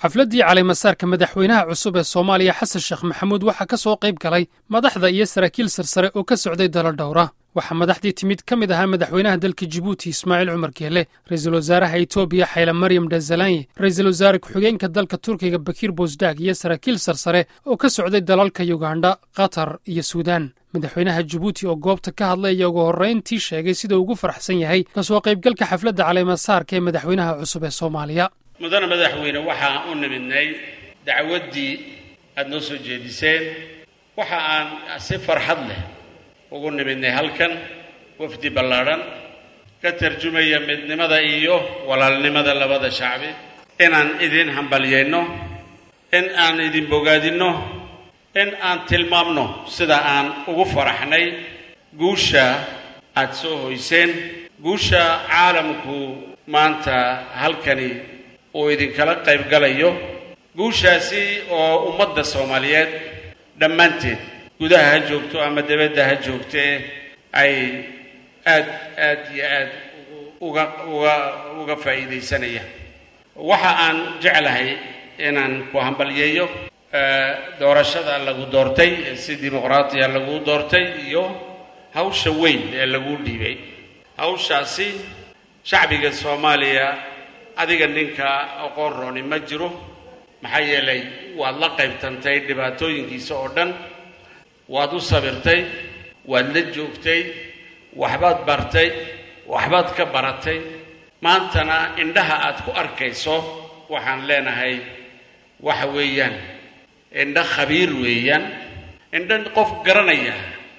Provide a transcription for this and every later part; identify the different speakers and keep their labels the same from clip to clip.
Speaker 1: xafladdii caleemasaarka madaxweynaha cusub ee soomaaliya xasan sheekh maxamuud waxaa ka soo qayb galay madaxda iyo saraakiil sarsare oo ka socday dalo dhowra waxaa madaxdii timid ka mid ahaa madaxweynaha dalka jibuuti ismaaciil cumar geele ra-iisul wasaaraha etoobiya xayla maryam dhazalanye ra-iisul wasaare ku-xigeenka dalka turkiga bakiir bosdag iyo saraakiil sarsare oo ka socday dalalka yugandha qatar iyo suudaan madaxweynaha jibuuti oo goobta ka hadlay ayaa ugu horrayntii sheegay sidau ugu faraxsan yahay kasoo qaybgalka xafladda caleemasaarka ee madaxweynaha cusub ee soomaaliya
Speaker 2: mudane madaxweyne waxaan u nimidnay dacwaddii aada noo soo jeediseen waxa aan si farxad leh ugu nimidnay halkan wafdi ballaadhan ka tarjumaya midnimada iyo walaalnimada labada shacbi inaan idin hambalyayno in aan idin bogaadinno in aan tilmaamno sida aan ugu faraxnay guusha aada soo hoyseen guusha caalamku maanta halkani uu idinkala qayb galayo guushaasi oo ummadda soomaaliyeed dhammaanteed gudaha ha joogto ama dibadda ha joogtee ay aad aad iyo aad uga uga uga faa'iidaysanayaan waxa aan jeclahay inaan ku hambalyeeyo doorashada lagu doortay si dimuqraatiya lagu doortay iyo hawsha weyn ee lagu dhiibay hawshaasi shacbiga soomaaliya adiga ninka aqoon rooni ma jiro maxaa yeelay waad la qaybtantay dhibaatooyinkiisa oo dhan waad u sabirtay waad la joogtay waxbaad bartay waxbaad ka baratay maantana indhaha aad ku arkayso waxaan leenahay waxa weeyaan indho khabiir weeyaan indho qof garanaya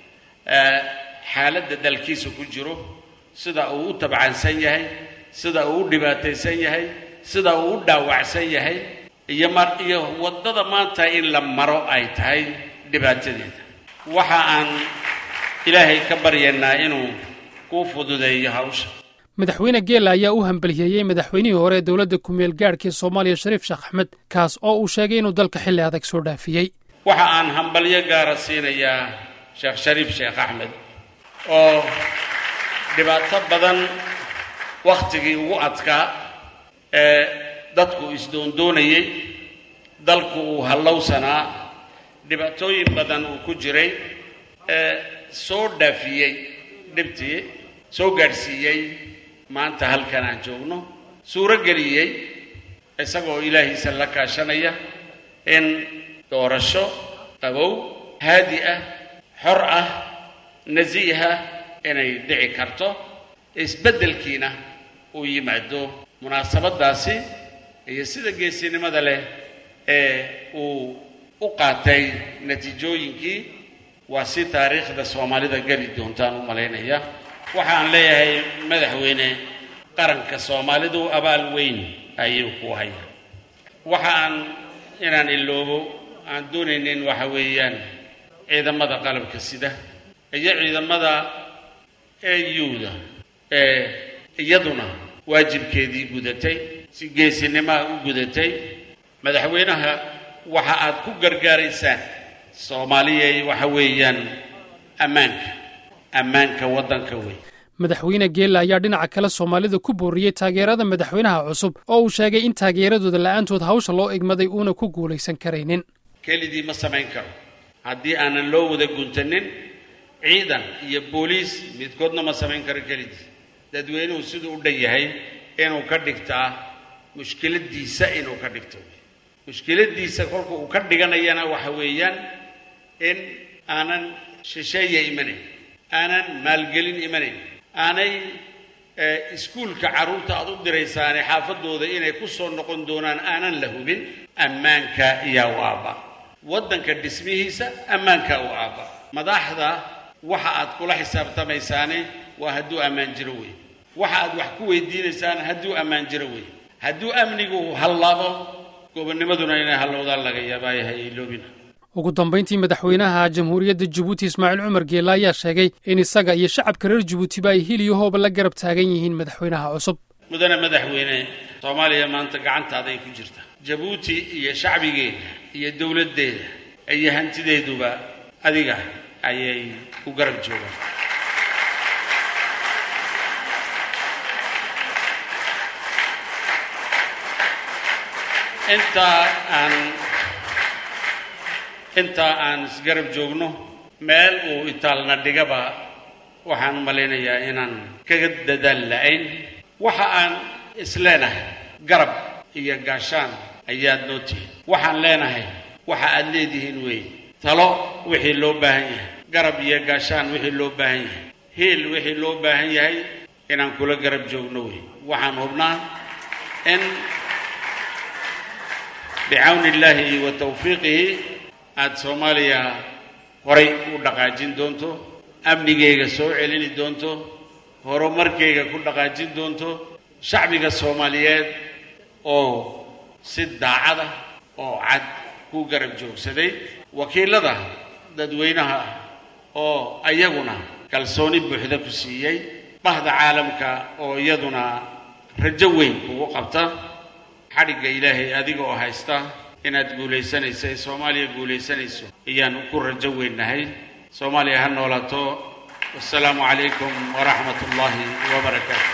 Speaker 2: xaaladda dalkiisa ku jiro sida uu u tabcansan yahay sida uu u dhibaataysan yahay sida uu u dhaawacsan yahay iyo mar iyo waddada maanta in la maro ay tahay dhibaatadeeda waxa aan ilaahay ka baryaynaa inuu kuu fududeeyo hawsha
Speaker 1: madaxweyne geela ayaa u hambaliyeeyey madaxweynihii hore ee dowladda kumeel gaadhka ee soomaaliya shariif sheekh axmed kaas oo uu sheegay inuu dalka xilli adag soo dhaafiyey
Speaker 2: waxa aan hambalyo gaara siinayaa sheekh shariif sheekh axmed oo dhibaato badan wakhtigii ugu adkaa ee dadku isdoondoonayey dalku uu hallowsanaa dhibaatooyin badan uu ku jiray ee soo dhaafiyey dhibtii soo gaadhsiiyey maanta halkan aan joogno suuro geliyey isagoo ilaahiisa la kaashanaya in doorasho qabow haadi ah xor ah nasiiha inay dhici karto isbeddelkiina uu yimaado munaasabaddaasi iyo sida geesinimada leh ee uu u qaatay natiijooyinkii waa si taariikhda soomaalida geli doontaan u malaynaya waxaan leeyahay madaxweyne qaranka soomaalidu abaal weyn ayuu ku haya waxa aan inaan iloobo aan doonaynin waxa weeyaan ciidamada qalabka sida iyo ciidamada euda ee iyaduna waajibkeedii gudatay si geesinimaa u gudatay madaxweynaha waxa aad ku gargaaraysaan soomaaliyay waxa weeyaan ammaanka ammaanka waddanka wey
Speaker 1: madaxweyne geela ayaa dhinaca kale soomaalida ku booriyey taageerada madaxweynaha cusub oo uu sheegay in taageeradooda la'aantood hawsha loo egmaday uuna ku guulaysan karaynin
Speaker 2: kelidii ma samayn karo haddii aanan loo wada guntanin ciidan iyo booliis midkoodna ma samayn karo kelidii dadweynuhu siduu u dhan yahay inuu ka dhigtaa mushkiladdiisa inuu ka dhigto mushkiladdiisa kolka uu ka dhiganayana waxa weeyaan in aanan shisheeya imanayn aanan maalgelin imanayn aanay iskuulka carruurta aad u diraysaane xaafadooda inay ku soo noqon doonaan aanan la hubin ammaanka iyaa u aabba waddanka dhismihiisa ammaanka u aabba madaxda waxa aad kula xisaabtamaysaane waa hadduu ammaan jiro wey waxa aad wax ku weydiinaysaan hadduu ammaan jiro wey hadduu amnigu hallaabo gobonnimaduna inay hallowdaan laga yaabaayahay iloobina
Speaker 1: ugu dambayntii madaxweynaha jamhuuriyadda jibuuti ismaaciil cumar geela ayaa sheegay in isaga iyo shacabka reer jibuutiba ay hiliyo hooba la garab taagan yihiin madaxweynaha cusub
Speaker 2: mudane madaxweyne soomaaliya maanta gacantaaday ku jirta jabuuti iyo shacbigeeda iyo dowladdeeda iyo hantideeduba adiga ayay ku garab joogaan intaa aan intaa aan isgarab joogno meel uu itaalna dhigaba waxaan u malaynayaa inaan kaga dadaal la-ayn waxa aan isleenahay garab iyo gaashaan ayaad noo tihin waxaan leenahay waxa aad leedihiin weeye talo wixii loo baahan yahay garab iyo gaashaan wixii loo baahan yahay hiil wixii loo baahan yahay inaan kula garab joogno wey waxaan hubnaa in bicawni illaahi wa tawfiiqihi aada soomaaliya horay u dhaqaajin doonto amnigayga soo celini doonto horumarkayga ku dhaqaajin doonto shacbiga soomaaliyeed oo si daacada oo cad ku garab joogsaday wakiilada dadweynaha ah oo ayaguna kalsooni buuxda ku siiyey bahda caalamka oo iyaduna rajo weyn kugu qabta xadhigga ilaahay adiga oo haysta inaad guulaysanayso ee soomaaliya guulaysanayso ayaan ku rajo weynnahay soomaaliya ha noolaato wassalaamu calaykum waraxmat ullaahi wabarakaatu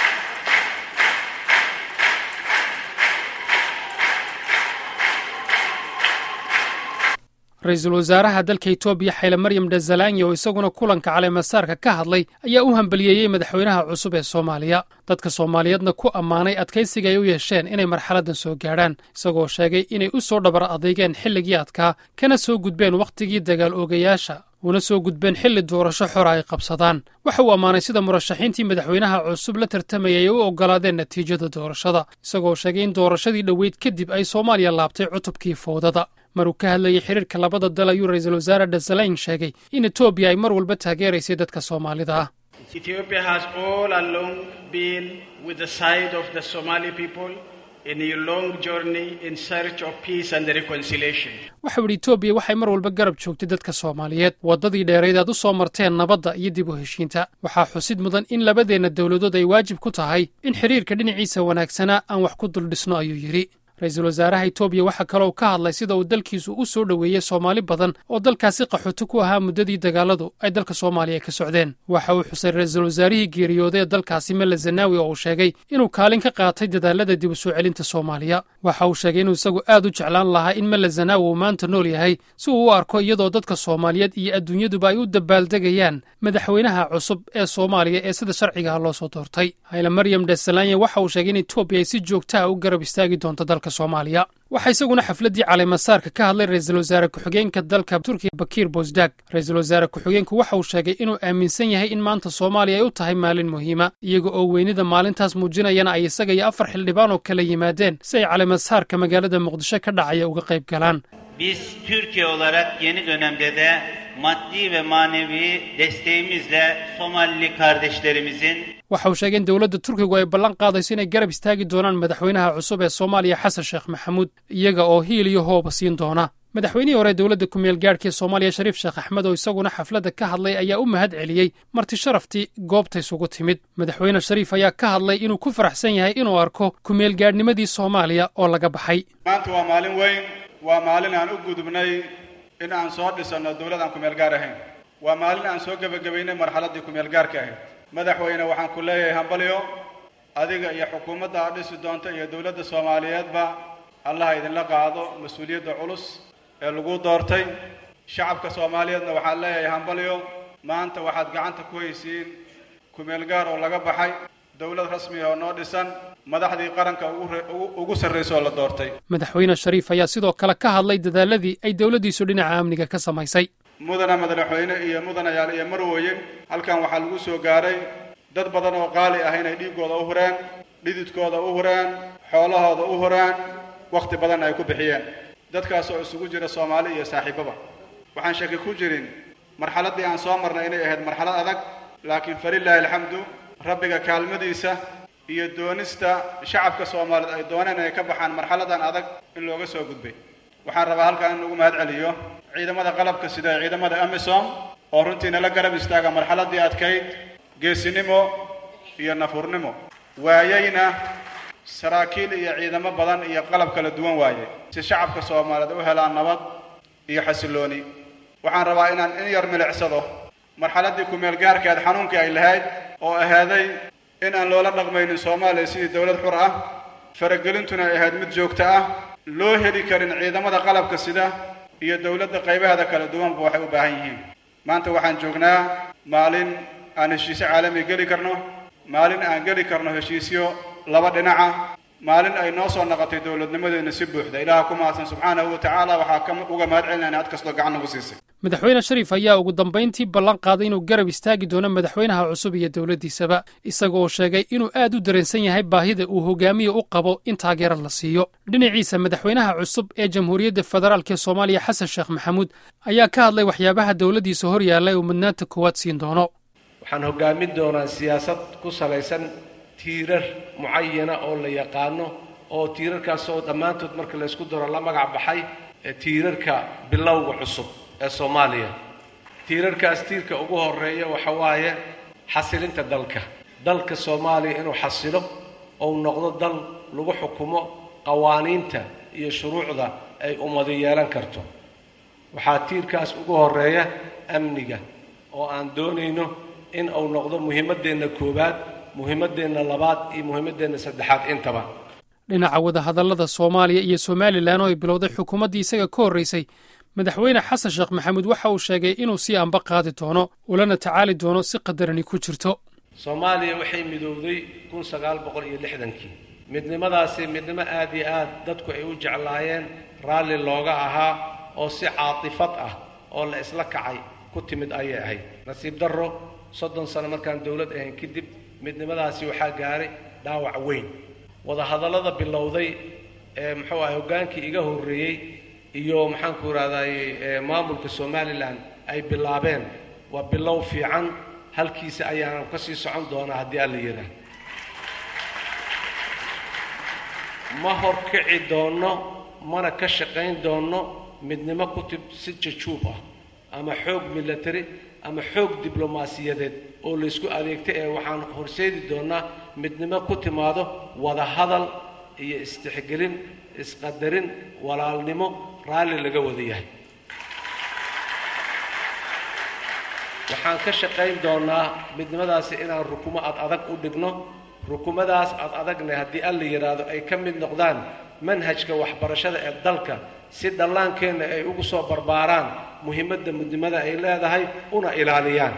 Speaker 1: ra-iisul wasaaraha dalka etoobiya xayle maryam dhazalanya oo isaguna kulanka caleemasaarka ka hadlay ayaa u hambaliyeeyey madaxweynaha cusub ee soomaaliya dadka soomaaliyeedna ku ammaanay adkaysiga ay u yeesheen inay marxaladdan soo gaadhaan isagoo sheegay inay u soo dhabar adeygeen xilligii adkaa kana soo gudbeen wakhtigii dagaal oogayaasha una soo gudbeen xilli doorasho xora ay qabsadaan waxa uu ammaanay sida murashaxiintii madaxweynaha cusub la tartamayay ay u oggolaadeen natiijada doorashada isagoo sheegay in doorashadii dhoweyd kadib ay soomaaliya laabtay cutubkii foodada maruu ka hadlayay xiriirka labada dal ayuu ra-iisul wasaare dhasalayn sheegay in etoobiya ay mar walba taageeraysay dadka soomaalida ah
Speaker 3: Ethiopia has all along been with the side of the Somali people in a long journey in search of peace and reconciliation.
Speaker 1: waxa uu yidhi etoobiya waxay mar walba garab joogtay dadka soomaaliyeed waddadii dheerayd aad u soo marteen nabadda iyo dib u heshiinta waxaa xusid mudan in labadeenna dowladood ay waajib ku tahay in xidhiirka dhinaciisa wanaagsanaa aan wax ku duldhisno ayuu yidhi ra-iisul wasaaraha etoobiya waxaa kaloo ka hadlay sida uu dalkiisu u soo dhoweeyey soomaali badan oo dalkaasi qaxooti ku ahaa muddadii dagaaladu ay dalka soomaaliya ka socdeen waxa uu xusay ra-iisul wasaarihii geeriyooday ee dalkaasi mele zanaawi oo uu sheegay inuu kaalin ka qaatay dadaalada dib u soo celinta soomaaliya waxa uu sheegay inuu isagu aad u jeclaan lahaa in mele zanaawi uu maanta nool yahay si uu u arko iyadoo dadka soomaaliyeed iyo adduunyaduba ay u dabaaldegayaan madaxweynaha cusub ee soomaaliya ee sida sharcigaha loo soo doortay hayle maryam dhesalanya waxa uu sheegay in etoobiya ay si joogtaha u garab istaagi doonto dalka soomaaliya waxaa isaguna xafladdii caleemasaarka ka hadlay ra-iisul wasaare ku-xigeenka dalka turkiya bakiir bosdag ra-iisul wasaare ku-xigeenku waxa uu sheegay inuu aaminsan yahay in maanta soomaaliya ay u tahay maalin muhiima iyaga oo weynida maalintaas muujinayana ay isaga iyo afar xildhibaan oo kala yimaadeen si ay caleemasaarka magaalada muqdisho ka dhacaya uga qayb galaan
Speaker 4: Biz Türkiye olarak yeni dönemde de maddi ve manevi desteğimizle Somalili kardeşlerimizin
Speaker 1: waxa uu sheegay in dowladda turkigu ay ballan qaadayso inay garab istaagi doonaan madaxweynaha cusub ee soomaaliya xasan sheekh maxamuud iyaga oo hiil iyo hooba siin doona madaxweynihii hore dowladda ku-meel gaadhka ee soomaaliya shariif sheekh axmed oo isaguna xafladda ka hadlay ayaa u mahad celiyey marti sharaftii goobta isugu timid madaxweyne shariif ayaa ka hadlay inuu ku faraxsan yahay inuu arko ku-meel gaadhnimadii soomaaliya oo laga baxay
Speaker 5: maanta waa maalin weyn waa maalin aan u gudubnay in aan soo dhisanno dowlad aan kumeel gaar ahayn waa maalin aan soo gebagabaynay marxaladdii kumeel gaarka ahayd madaxweyne waxaan ku leeyahay hambalyo adiga iyo xukuumadda aad dhisi doonta iyo dowladda soomaaliyeedba allaha idinla qaado mas-uuliyadda culus ee lagu doortay shacabka soomaaliyeedna waxaan leeyahay hambalyo maanta waxaad gacanta ku haysiin kumeel gaar oo laga baxay dowlad rasmiga oo noo dhisan madaxdii qaranka ugu sarraysa oo la doortay
Speaker 1: madaxweyne shariif ayaa sidoo kale ka hadlay dadaaladii ay dowladdiisu dhinaca amniga ka samaysay
Speaker 5: mudana madaxweyne iyo mudanayaal iyo marwooye halkan waxaa lagu soo gaaray dad badan oo qaali ah inay dhiiggooda u hureen dhididkooda u hureen xoolahooda u hureen wakhti badanna ay ku bixiyeen dadkaas oo isugu jira soomaali iyo saaxiibaba waxaan shaki ku jirin marxaladdii aan soo marnay inay ahayd marxalad adag laakiin falilaahi alxamdu rabbiga kaalmadiisa iyo doonista shacabka soomaaliyeed ay dooneen inay ka baxaan marxaladan adag in looga soo gudbay waxaan rabaa halkan in lagu mahad celiyo ciidamada qalabka sida ciidamada amisom oo runtii nala garab istaaga marxaladdii adkayd geesinimo iyo nafurnimo waayeyna saraakiil iyo ciidamo badan iyo qalab kala duwan waaye si shacabka soomaaliyeed u helaan nabad iyo xasillooni waxaan rabaa inaan in yar milicsado marxaladdii kumeel gaarkeed xanuunkii ay lahayd oo ahaaday in aan loola dhaqmaynin soomaaliya sidii dowlad xur ah faragelintuna ay ahayd mid joogto ah loo heli karin ciidamada qalabka sida iyo dowladda qaybaheeda kala duwanba waxay u baahan yihiin maanta waxaan joognaa maalin aan heshiisyo caalami geli karno maalin aan geli karno heshiisyo laba dhinaca maalin ay noo soo noqotay dowladnimadeena si buuxda ilaaha ku mahadsan subxaanahu wa tacaala waxaa uga mahad celinayna had kastoo gacan nagu siisay
Speaker 1: madaxweyne shariif ayaa ugu dambayntii ballan qaaday inuu garab istaagi doono madaxweynaha cusub iyo dowladdiisaba isaga oo sheegay inuu aad u dareensan yahay baahida uu hogaamiye u qabo in taageero la siiyo dhinaciisa madaxweynaha cusub ee jamhuuriyadda federaalk ee soomaaliya xasan sheekh maxamuud ayaa ka hadlay waxyaabaha dowladdiisa hor yaalla uu mudnaanta koowaad siin doono
Speaker 6: waxaan hogaamin doonaa siyaasad ku salaysan tiirar mucayana oo la yaqaano oo tiirarkaasoo dhammaantood marka laysku daro la magac baxay tiirarka bilowga cusub ee soomaaliya tiirarkaas tiirka ugu horeeya waxa waaye xasilinta dalka dalka soomaaliya inuu xasilo ou noqdo dal lagu xukumo qawaaniinta iyo shuruucda ay ummadu yeelan karto waxaa tiirkaas ugu horeeya amniga oo aan doonayno in uu noqdo muhiimaddeenna koowaad muhiimaddeenna labaad iyo muhiimaddeenna saddexaad intaba
Speaker 1: dhinaca wadahadallada soomaaliya iyo somalilan oo ay bilowday xukuumaddii isaga ka horraysay madaxweyne xasan sheekh maxamuud waxa uu sheegay inuu sii amba qaadi doono ulana tacaali doono si qadarani ku jirto
Speaker 6: soomaaliya waxay midowday kun sagaal boqol iyo lixdankii midnimadaasi midnimo aad iyo aad dadku ay u jeclaayeen raalli looga ahaa oo si caatifad ah oo la isla kacay ku timid ayay ahayd nasiib darro soddon sano markaan dowlad ahayn kadib midnimadaasi waxaa gaaray dhaawac weyn wadahadallada bilowday ee muxuu ahay hoggaankii iga horreeyey iyo maxaanku idhahday maamulka somalilan ay bilaabeen waa bilow fiican halkiisa ayaana ka sii socon doonaa haddii alla yidhaah ma horkici doonno mana ka shaqayn doonno midnimo ku tib si jajuub ah ama xoog milatary ama xoog diblomaasiyadeed oo laysku adeegtay ee waxaan horseedi doonnaa midnimo ku timaado wada hadal iyo istixgelin isqadarin walaalnimo raalli laga wada yahay waxaan ka shaqayn doonnaa midnimadaasi inaan rukumo ad adag u dhigno rukumadaas ad adagne haddii alla yidhaahdo ay ka mid noqdaan manhajka waxbarashada ee dalka si dhallaankeenna ay ugu soo barbaaraan muhiimadda midnimada ay leedahay una ilaaliyaan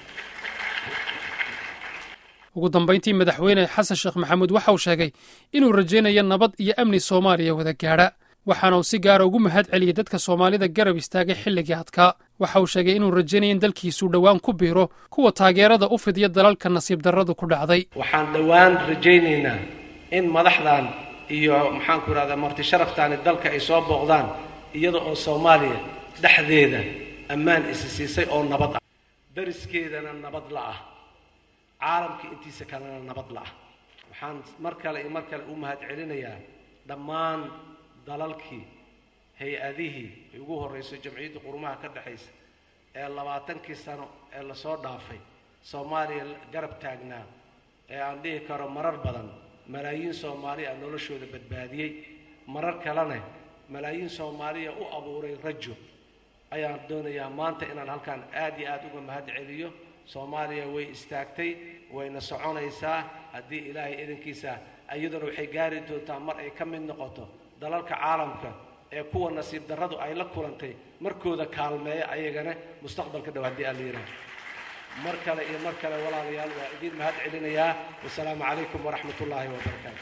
Speaker 1: ugu dambayntii madaxweyne xasan sheekh maxamuud waxa uu sheegay inuu rajaynayo nabad iyo amni soomaaliya wada gaadha waxaana uu si gaara ugu mahad celiyey dadka soomaalida garab istaagay xilligii adkaa waxa uu sheegay inuu rajaynaya in dalkiisuu dhowaan ku biiro kuwa taageerada u fidiya dalalka nasiib darradu ku dhacday
Speaker 6: waxaan dhowaan rajaynaynaa in madaxdan iyo maxaanku idhahdaa marti sharaftaani dalka ay soo booqdaan iyada oo soomaaliya dhexdeeda ammaan isi siisay oo nabad ah dariskeedana nabad la ah caalamka intiisa kalena nabad la ah waxaan mar kale iyo mar kale u mahad celinayaa dhammaan dalalkii hay-adihii ay ugu horrayso jamciyyadda qurumaha ka dhexaysa ee labaatankii sano ee lasoo dhaafay soomaaliya garab taagnaa ee aan dhihi karo marar badan malaayiin soomaaliya noloshooda badbaadiyey marar kalena malaayiin soomaaliya u abuuray rajo ayaan doonayaa maanta inaan halkaan aad iyo aad uga mahad celiyo soomaaliya way istaagtay wayna soconaysaa haddii ilaahay idankiisa iyaduna waxay gaari doontaa mar ay ka mid noqoto dalalka caalamka ee kuwa nasiib darradu ay la kulantay markooda kaalmeeya ayagana mustaqbalka dhow haddii aan la yidhaah mar kale iyo mar kale walaalayaal waa idiin mahad celinayaa wasalaamu calaykum waraxmat ullaahi wabarakaatu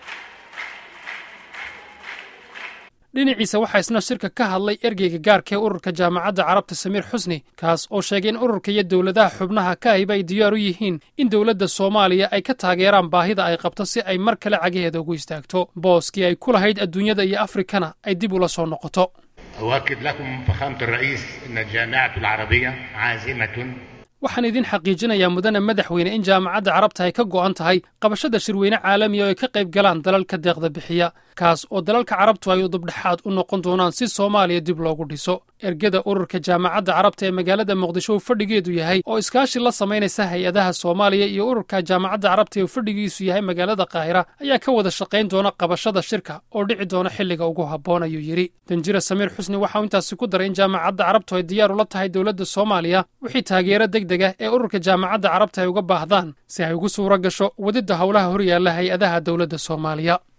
Speaker 1: dhinaciisa waxaa isna shirka ka hadlay ergeyga gaarka ee ururka jaamacadda carabta samiir xusni kaas oo sheegay in ururka iyo dowladaha xubnaha ka ahiba ay diyaar u yihiin in dowladda soomaaliya ay ka taageeraan baahida ay qabto si ay mar kale cagaheeda ugu istaagto booskii ay ku lahayd adduunyada iyo afrikana ay dib ula soo noqoto
Speaker 7: أؤكد لكم فخامة الرئيس أن الجامعة العربية عازمة
Speaker 1: waxaan idin xaqiijinayaa mudane madaxweyne in jaamacadda carabta ay ka go'an tahay qabashada shirweyne caalamiya oo ay ka qayb galaan dalalka deeqda bixiya kaas oo dalalka carabtu ay udubdhexaad u noqon doonaan si soomaaliya dib loogu dhiso ergada ururka jaamacadda carabta ee magaalada muqdisho uu fadhigeedu yahay oo iskaashi la samaynaysa hay-adaha soomaaliya iyo ururka jaamacadda carabta ee uu fadhigiisu yahay magaalada qaahira ayaa ka wada shaqayn doona qabashada shirka oo dhici doona xilliga ugu habboon ayuu yidhi danjira samiir xusni waxauu intaasi ku daray in jaamacadda carabtu ay diyaar ula tahay dowladda soomaaliya wixii taageero degdeg ah ee ururka jaamacadda carabta ay uga baahdaan si ay ugu suuro gasho wadidda howlaha horyaalla hay-adaha dowladda soomaaliya